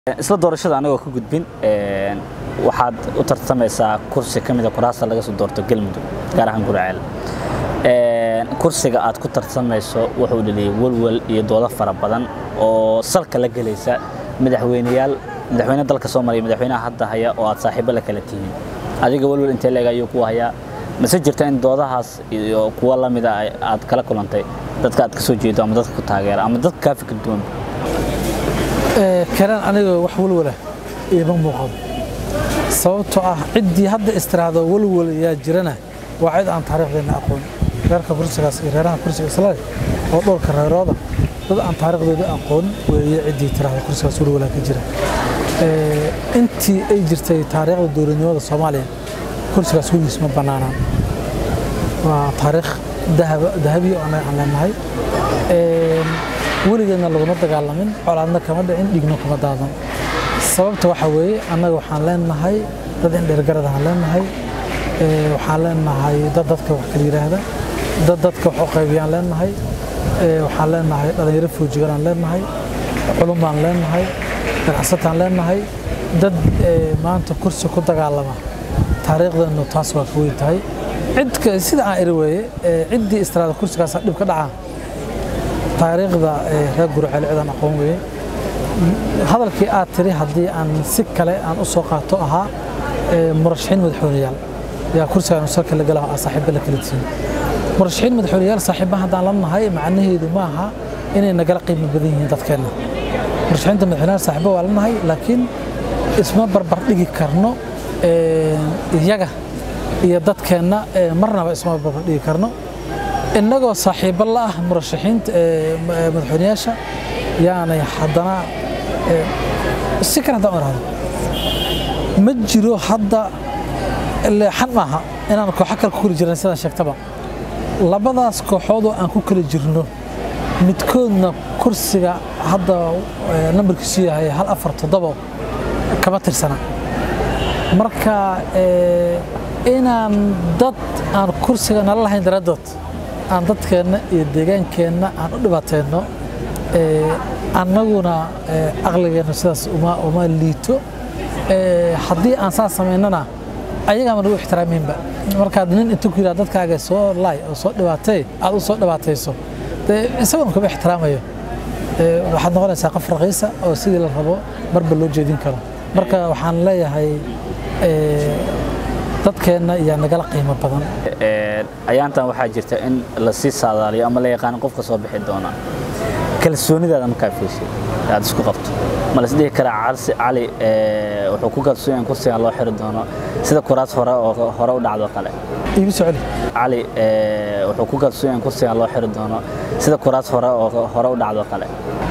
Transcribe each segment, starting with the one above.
isla doorashada anagoo ka gudbin waxaad u tartamaysaa kursi ka mida kuraasta laga soo doorto galmudug gaar ahaan guraceel kursiga aad ku tartamayso wuxuu dhaliyay welwel iyo doodo fara badan oo salka la gelaysa madaxweyneyaal madaxweyne dalka soo maraya madaxweynaha hadda haya oo aad saaxiibo la kala tihiin adiga welwel intee leeg ayuu ku hayaa mase jirta in doodahaas iyo kuwa la mida aad kala kulantay dadka aad ka soo jeedo ama dadka ku taageera ama dadka kaa fikir duwan kalaan aniga wax walwala iima muuqado sababtoo ah ciddii hadda istiraahdo walwal yaa jirana waa cid aan taariikhdeenna aqoon reerka kursigaas iyo reeraha kursiga islale oo dhowrka reerooda dad aan taariikhdooda aqoon weeye ciddii tiraahdo kursigaas walwalaa ka jira intii ay jirtay taariikhda dowladnimada soomaaliya kursigaas weligiis ma bannaanaan waa taariikh dahabiya oo annaga aan leenahay weligeedna laguma dagaalamin colaadna kama dhicin dhigno kuma daadan sababta waxa weeye annaga waxaan leenahay dad indheergarad aan leenahay waxaan leenahay dad dadka wax kala yidhaahda dad dadka wax u qaybiyaan leenahay waxaan leenahay dhallinyaro foojiganaan leenahay culumbaan leenahay ganacsataan leenahay dad maanta kursi ku dagaalama taariikhdeenu taas waa ka weyn tahay cidka sida aan iri weeye ciddii istiraada kursigaas dhib ka dhacaa taariikhda reer gurceel cidan aqoon weye hadalkii aad tiri haddii aan si kale aan u soo qaato ahaa murashaxiin madaxweyneyaal yaa kursigaan salka la gala saaxiibba la kala tihiin murashaxiin madaxweyneyaal saaxiibba haddaan la nahay macnaheedu ma aha inay nagala qiimo badan yihiin dadkeenna murashaxiinta madaxweyneyaal saaxiibba waa la nahay laakiin isma barbar dhigi karno iyaga iyo dadkeenna marnaba isma barbar dhigi karno innagoo saaxiibo la ah murashaxiinta madaxweyneyaasha yaanay haddana si kale haddaan irahdo ma jiro hadda leexan maaha inaan kooxo kale ku kala jirna sidaan sheegtaba labadaas kooxoodoo aan ku kala jirno midkoodna kursiga hadda nambarkiisu yahay hal afar toddobo kama tirsana marka inaan dad aan kursiga nala lahayn daraaddood aan dadkeenna iyo deegaankeenna aan u dhibaatayno annaguna aqligeenna sidaas uma liito haddii aan saas samaynana ayagaama nagu ixtiraamiinba markaad nin inta ku yidhahdo dadkaaga soo laay oo soo dhibaatay aad u soo dhibaatayso dee isaguna kuma ixtiraamayo waxaad noqonaysaa qof raqiisa oo sidii la rabo marba loo jeedin karo marka waxaan leeyahay dadkeenna yaa nagala qiimo badan ayaantan waxaa jirta in la sii saadaaliyo ama la yaqaano qofka soo bixi doona kalsoonidaada markaa fiishay aad isku qabto ma las dhihi karaa cali wuxuu ku kalsoon yahay kursigan loo xiri doono sida kuraas hore oo hore u dhacdo kale iigu soo celi cali wuxuu ku kalsoon yahay kursigan loo xiri doono sida kuraas hore oo hore u dhacdo kale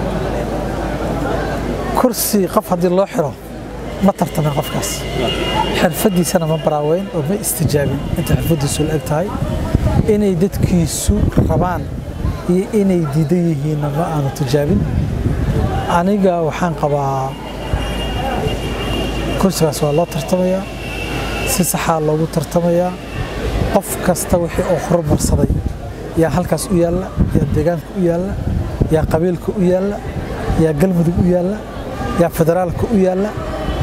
kursi qof haddii loo xiro ma tartamin qofkaas xirfadiisana ma baraaweyn oo ma istijaabin inta xirfadiisu la eg tahay inay dadkiisu rabaan iyo inay diidan yihiinna ma aanu tijaabin aniga waxaan qabaa kursigaas waa loo tartamayaa si saxaa loogu tartamayaa qof kasta wixii uu horumarsaday yaa halkaas u yaalla yaa deegaanka u yaalla yaa qabiilka u yaalla yaa galmudug u yaalla yaa federaalka u yaalla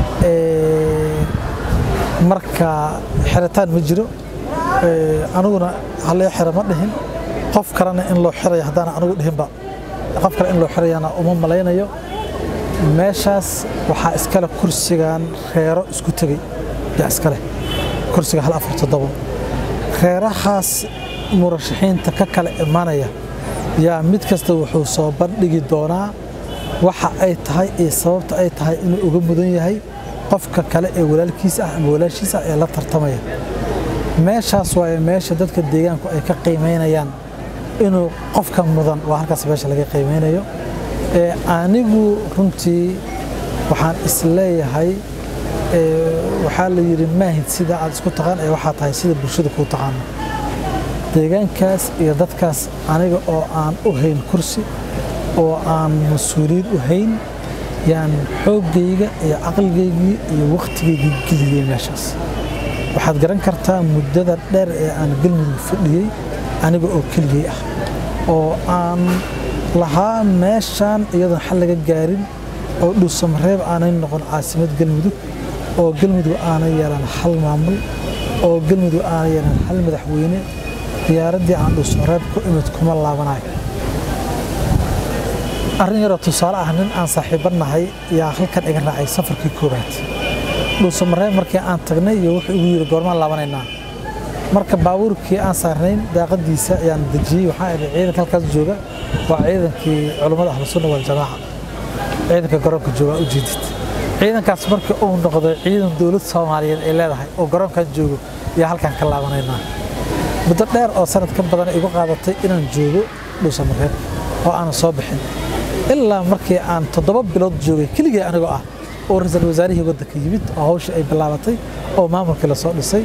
marka xiritaan ma jiro aniguna hallee xira ma dhihin qof kalena in loo xirayo haddaan anigu dhihinba qof kale in loo xirayana uma malaynayo meeshaas waxaa iskale kursigan reero isku tegey yaa iskale kursiga hal afar toddobo reerahaas murashaxiinta ka kala imanaya yaa mid kasta wuxuu soo bandhigi doonaa waxa ay tahay iyo sababta ay tahay inuu uga mudan yahay qofka kale ee walaalkiisa ah ama walaashiisa ah ee la tartamaya meeshaas waaye meesha dadka deegaanku ay ka qiimaynayaan inuu qofka mudan waa halkaas meesha laga qiimeynayo anigu runtii waxaan isleeyahay waxaa la yidhi maahid sida aad isku taqaan ee waxaa tahay sida bulshada kuu taqaano deegaankaas iyo dadkaas aniga oo aan u hayn kursi oo aan mas-uuliyiin u hayn yaan xooggayga iyo caqligaygii iyo wakhtigaygii geliyey meeshaas waxaad garan kartaa muddada dheer ee aan galmudug fadhiyey aniga oo keligay ah oo aan lahaa meeshaan iyadoon xal laga gaarin oo dhuusamareeb aanay noqon caasimad galmudug oo galmudug aanay yeelan hal maamul oo galmudug aanay yeelan hal madaxweyne diyaaraddii aan dhuusamareeb ku imid kuma laabanayo arrin yaroo tusaale ah nin aan saaxiibanahay yaa halkan iga raacay safarkii koowaad dhuusamareeb markii aan tagnay iyo wuxuu igu yidhi goormaan laabanaynaa marka baabuurkii aan saarnayn daaqadiisa ayaan dejiyey waxaan idhi ciidanka halkaas jooga waa ciidankii culummada ahlusunna waljamaaca ciidanka garoonka jooga u jeedid ciidankaas markii uu noqday ciidan dowlad soomaaliyeed ay leedahay oo garoonkan joogo ayaa halkan ka laabanaynaa muddo dheer oo sanad ka badan igu qaadatay inaan joogo dhuusamareeb oo aanan soo bixin ilaa markii aan toddoba bilood joogay keligii anigoo ah oo ra-iisul wasaarihii waddanka yimid oo hawshii ay bilaabatay oo maamulkii lasoo dhisay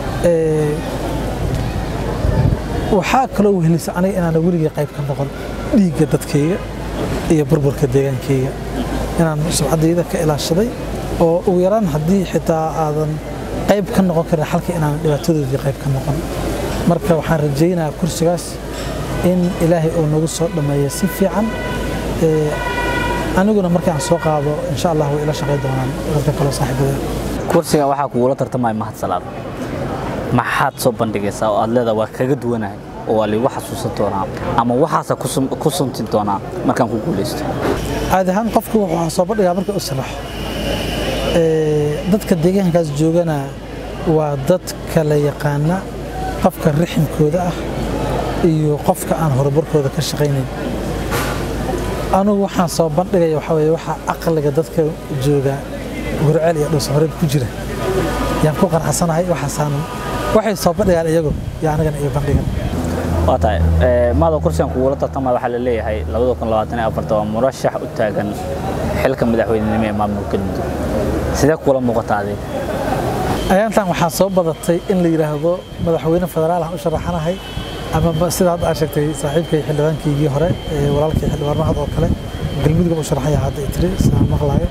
waxaa kaloo wehelisa aniga inaana weligii qayb ka noqon dhiigga dadkayga iyo burburka deegaankayga inaan subcaddayda ka ilaashaday oo ugu yaraan haddii xitaa aadan qayb ka noqon karin halka inaanan dhibaatadoodii qayb ka noqon marka waxaan rajaynayaa kursigaas in ilaahay uu nagu soo dhammeeyo si fiican aniguna markii aan soo qaado insha allah way ila shaqay doonaan dadka kaloo saaxiibada kursiga waxaa kugula tartamaya mahad salaad maxaad soo bandhigaysaa oo aad leedaha waa kaga duwanahay oo waa liigu xasuusan doonaa ama waxaasa ku sunti doonaa markaan ku guulaysto caadi ahaan qofku wuxuu soo bandhigaa marka u saraxo dadka deegaankaas joogana waa dad kala yaqaana qofka riximkooda ah iyo qofka aan horumarkooda ka shaqaynayn anugu waxaan soo bandhigaya waxaa weeye waxaa aqliga dadka jooga gurceel iyo dhuusamareeb ku jira yaan ku qanacsanahay waxaasaan waxay soo bandhigaan iyagu iyo anigana iyo bandhigan waa tahay maada kursigan kugula tartamaya waxaa la leeyahay labada kun labaatan iyo afarta waa murashax u taagan xilka madaxweynenimo ee maamulka galmudug sidee kula muuqata adiga ayaantan waxaa soo badatay in la yidhaahdo madaxweyne federaal aan u sharaxanahay ama sida hadda aad sheegtay saaxiibkay xildhibaankaygii hore walaalkay xildhibaan mahad oo kale galmudug u sharaxaya hadda tiri sidaan maqlayo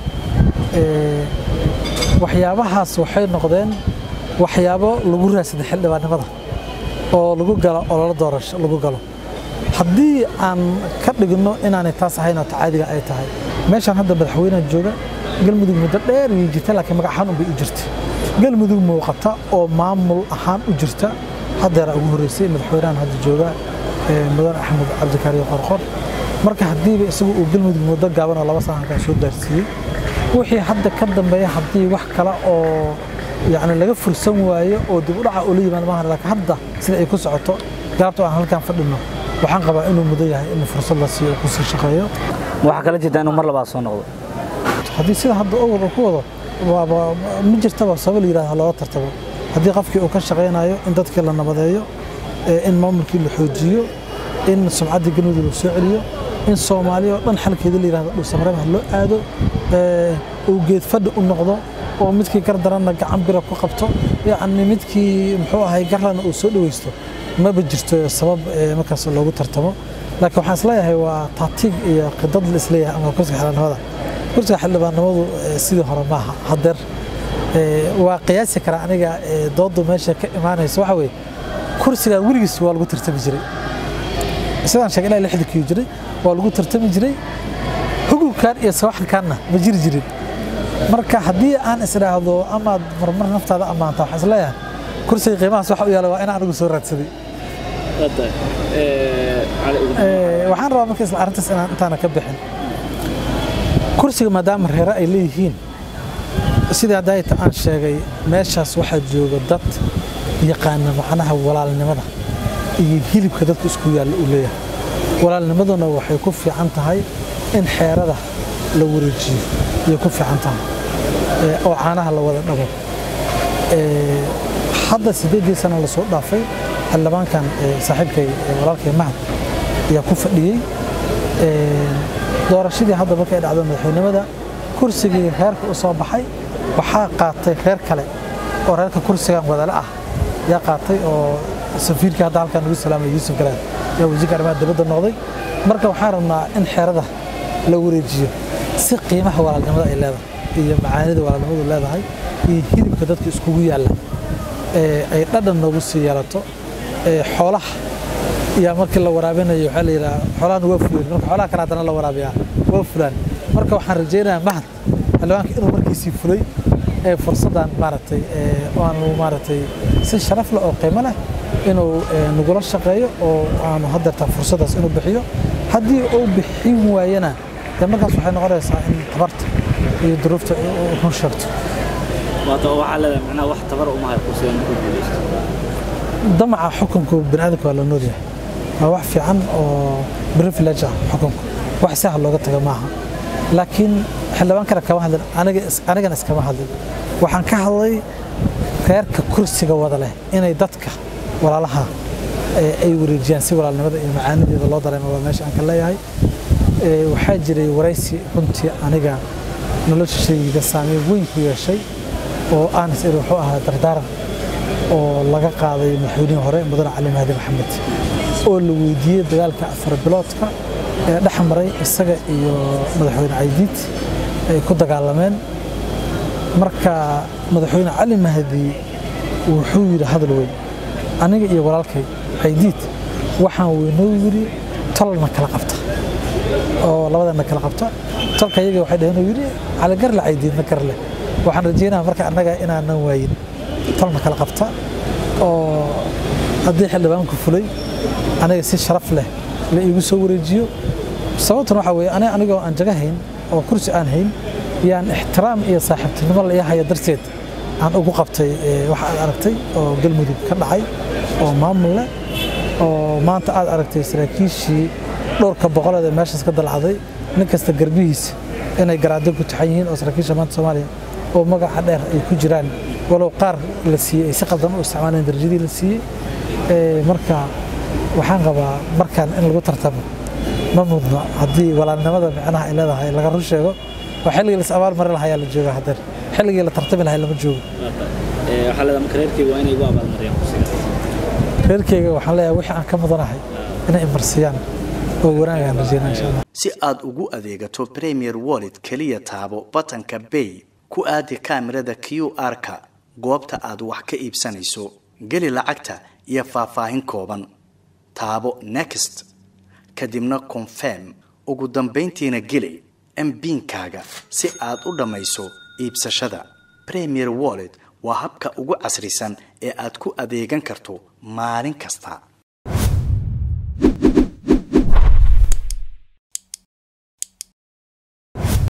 waxyaabahaas waxay noqdeen waxyaabo lagu raadsaday xildhibaannimada oo lagu galo ololo doorasho lagu galo haddii aan ka dhigno inaanay taas ahayn oo tacaadiga ay tahay meeshaan hadda madaxweynaha jooga galmudug muddo dheer ayay jirta laakiin magac ahaan unbay u jirta galmudug muuqata oo maamul ahaan u jirta haddeera ugu horreysay madaxweynahan hadda jooga mudan axmed cabdikaariyo qorqor marka haddiiba isagu uu galmudug muddo gaaban oo laba sana halkaan soo gaarsiiyey wixii hadda ka dambeeya haddii wax kale oo yani laga fursan waayo oo dib u dhaca ula yimaado maahan laakiin hadda sida ay ku socoto galabta aan halkaan fadhino waxaan qabaa inuu mudan yahay in fursad la siiyo ku sii shaqeeyo waxaa kala jirtaa inuu mar labaad soo noqdo haddii sida hadda owal uu ku wado waaba ma jirtaba sabab la yidhahdo looga tartabo haddii qofkii uu ka shaqaynayo in dadkii la nabadeeyo in maamulkii la xoojiyo in sumcaddii galmudug la soo celiyo in soomaaliya oo dhan xalkeeda la yidhahdo dhuusamareebha loo aado uu geed fadhi u noqdo oo midkii gar daranna gacan bira ku qabto yacni midkii muxuu ahay garlana uu soo dhaweysto maba jirto sabab markaas loogu tartamo laakiin waxaan isleeyahay waa taatiig iyo qidad la isleeyahay ama kursiga xildhibaannimada kursiga xildhibaannimadu sidii hore maaha haddeer waa qiyaasi karaa aniga doodu meesha ka imaanaysa waxa weeye kursigan weligiis waa lagu tartami jiray sidaan sheegay ilaa lixda kiyo jiray waa lagu tartami jiray hugubkan iyo sawaxilkanna ma jiri jirin marka haddii aan isdhaahdo amaad marmar naftaada ammaanta waxaan isleeyahay kursiga qiimahaas waxa u yaala waa in anigu soo raadsaday waxaan rabaa marka isla arrintaas inaan intaana ka bixin kursiga maadaama reere ay leeyihiin sidii haddaayta aan sheegay meeshaas waxaa jooga dad yaqaana macnaha walaalnimada iyo hilibka dadku isku yaalla uu leeyahay walaalnimaduna waxay ku fiican tahay in xeerada la wareejiyo ayay ku fiican tahay oo caanaha la wada dhabo hadda sideedii sana lasoo dhaafay xildhibaankan saaxiibkay walaalkay mahad ayaa ku fadhiyey doorashadii hadda markay dhacdo madaxweynimada kursigii reerka u soo baxay waxaa qaatay reer kale oo reerka kursigan wadale ah yaa qaatay oo safiirkii hadda halkan ugu salaamay yuusuf garaad yaa wasiirka arrimaha dibadda noqday marka waxaan rabnaa in xeerada la wareejiyo si qiimaha walaalnimada ay leedahay iyo macaanida walaalnimadu leedahay iyo hilibka dadka iskugu yaalla ay dhadhan noogu sii yeelato xoolaha yaa markii la waraabinayo waxaa la yidhaha xoolahana waa fuleen marka xoolaha kale haddana la waraabiyaa waa fulaan marka waxaan rajaynayaa mahad xildhibaanka inuu markiisii fulay ee fursaddan maaragtay aanu maaragtay si sharaf leh oo qiimo leh inuu nagula shaqeeyo oo aanu haddeertaa fursaddaas inuu bixiyo haddii uu bixin waayana dee markaas waxay noqonaysaa in tabarta iyo duruufta run sheegto waxaa leedahay macnaha wax tabar uma hayo kursiga markuu guulaysto damaca xukunku bini'aadamka waa la noolyahay waa wax fiican oo privilege ah xukunku wax sahal looga taga maaha laakiin xildhibaankana kama hadlin anigana iskama hadlin waxaan ka hadlay reerka kursiga wada leh inay dadka walaalaha ay wareejiyaan si walaalnimada iyo macaanideeda loo dareemo waa meesha aan ka leeyahay waxaa jiray waraysi runtii aniga noloshayda saameyn weyn ku yeeshay oo aanis iri wuxuu ahaa dardaaran oo laga qaaday madaxweynihii hore mudane cali mahdi maxamed oo la weydiiyey dagaalka afar biloodka ee dhex maray isaga iyo madaxweyne caydiid ay ku dagaalameen marka madaxweyne cali mahdi wuxuu yidhi hadal weyn aniga iyo walaalkay caydiid waxaan weynoo yidhi tolna kala qabta oo labadana kala qabta tolka iyaga waxay dhaheen yidhi cali garle caydiidna garle waxaan rajaynaha marka annaga inaanan waayin tolna kala qabta oo haddii xildhibaanku fulay aniga si sharaf leh la iigu soo wareejiyo sababtan waxaa weeye aniga anigoo aan jaga hayn oo kursi aan hayn yaan ixtiraam iyo saaxiibtinimo la ii haya darteed aan ugu qabtay waxa aad aragtay oo galmudug ka dhacay oo maamul leh oo maanta aad aragtay saraakiishii dhowrka boqoleed ee meeshaas ka dalacday nin kasta garbihiisa inay garaado ku taxan yihiin oo saraakiisha maanta soomaaliya oo magaca dheer ay ku jiraan walow qaar la siiyey ay si qaldan u isticmaaleen darajadii la siiyey marka waxaan qabaa markaan in lagu tartamo ma mudno haddii walaalnimada micnaha ay leedahay laga run sheego oo xilligii la is abaal marin lahaa ayaa la jooga hadeer xilligii la tartami lahay lama joogo waxaa leedahay marka reerkeyga waa inay igu abaalmariyaan kursiga reerkeyga waxaan leeyahay wixii aan ka mudanahay inay imarsiyaan oo wanaagaan rajeynaa insha allah si aad ugu adeegato premier wallet keliya taabo batanka bay ku aadi kaamirada q r-ka goobta aad wax ka iibsanayso geli lacagta iyo faahfaahin kooban taabo next kadibna confirm ugu dambayntiina geli mbiinkaaga si aad u dhammayso iibsashada premier wallet waa habka ugu casrisan ee aad ku adeegan karto maalin kasta